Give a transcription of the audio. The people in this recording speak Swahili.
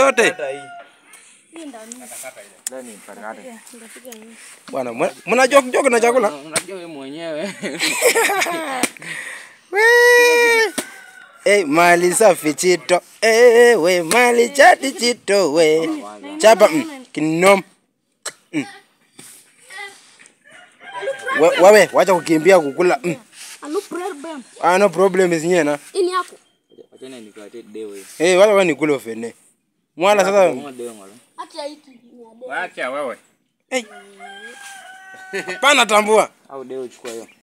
yote Hata hii. Ndani katikati. bwana. mna- Mna joke joke na chakula Unajua wewe mwenyewe. Wee! Hey, mali safi chito hey, we mali chati chito we chapa mm, kinom mm. We- wewe wacha kukimbia kukula mm. Alo prayer bam. ah, no problem zinyena Ini yako. Achana nikuletee dewe. hey, wala wani kule ofene mwala sasa Kama dewe ngalo. Acha hiki ni ya dede. Wacha wewe. pana tambua Au dewe chukua hiyo.